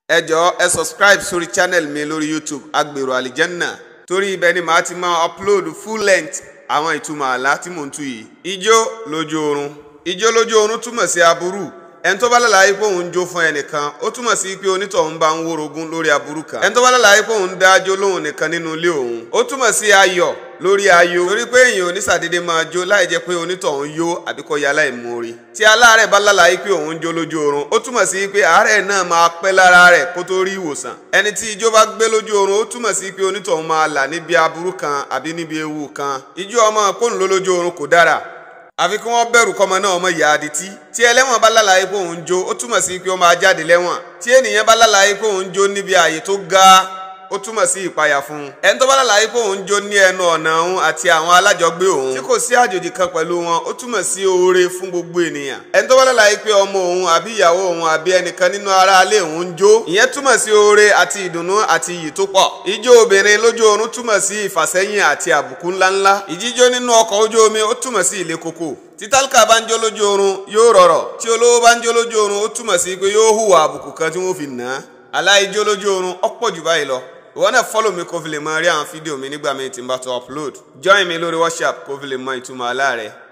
ẹ jọ̀ọ́ ẹ subscribe sórí channel mi lórí youtube agbèrò àlìjẹ́nà torí ibẹ̀ ni màá ti máa upload full length àwọn ìtumọ̀ àlá tí mò ń tú yìí. ijó lójú oorun ijó lójú oorun túmọ̀ sí aburú ẹni tó bá lálàyé pé òun ń jó fún ẹnìkan ó túmọ̀ sí pé onítọ̀hún bá ń wórogún lórí aburú kan ẹni tó bá lálàyé pé òun ń dájó lóhùn nìkan nínú ilé òun ó túmọ̀ sí ayọ̀ lórí ayọ̀ torí pé èèyàn onísàdédé máa jó láì jẹ́ pé onítọ̀hún yó àbí kó ya láìmoore tí aláàárẹ̀ bá lálàyé pé òun ń jó lójú oorun ó túmọ̀ sí pé àárẹ̀ náà máa pẹ́ lára rẹ̀ kó tó rí ìwòsàn ẹni tí ijó bá gbé lójú oorun ó túmọ̀ sí pé onítọ̀hún máa là níbi aburú kan àbí níbi ewu kan ijó ọmọ kóun ló lójú oorun kò dára àfi kí wọ́n bẹ̀rù kọ́mọ náà ọmọ ìyá adití tí ẹlẹ́wọ̀n bá lálàyé pé òun jó ó túmọ̀ sí pé ó máa jáde lẹ́wọ̀n tí ènìyàn bá lálàyé pé òun jó níbi ààyè tó ga ó túmọ̀ sí ìpayà fún un ẹni tó bá lálàyé pé òun jó ní ẹnu ọ̀nà òun àti àwọn alájọgbé òun tí kò sí àjòjì kan pẹ̀lú wọn ó túmọ̀ sí oore fún gbogbo ènìyàn ẹni tó bá lálàyé pé ọmọ òun àbí ìyàwó òun àbí ẹnìkan nínú aráalé òun ń jó ìyẹn túmọ̀ sí oore àti ìdùnnú àti iyì tó pọ̀ ijó obìnrin lójú oorun túmọ̀ sí ìfàsẹ́yìn àti àbùkù ńláńlá ìjíjó nínú ọkọ̀ ojú omi ó túmọ̀ sí ilé koko tí tálíkà bá ń jó lójú oorun yóò rọrọ̀ tí olówó bá ń jó lójú oorun ó túmọ̀ sí pé yóò hùwà àbùkù kan tí wọ́n fi nà á aláìjó lójú oorun ọ̀pọ̀ jù báyìí lọ ìwọ náà fọ́lọ̀ mi kó fi lè mọ rí àwọn fídíò mi nígbà míì tí n bá tó upload join mi lórí WhatsApp kó fi lè mọ ìtumọ̀ àlá rẹ̀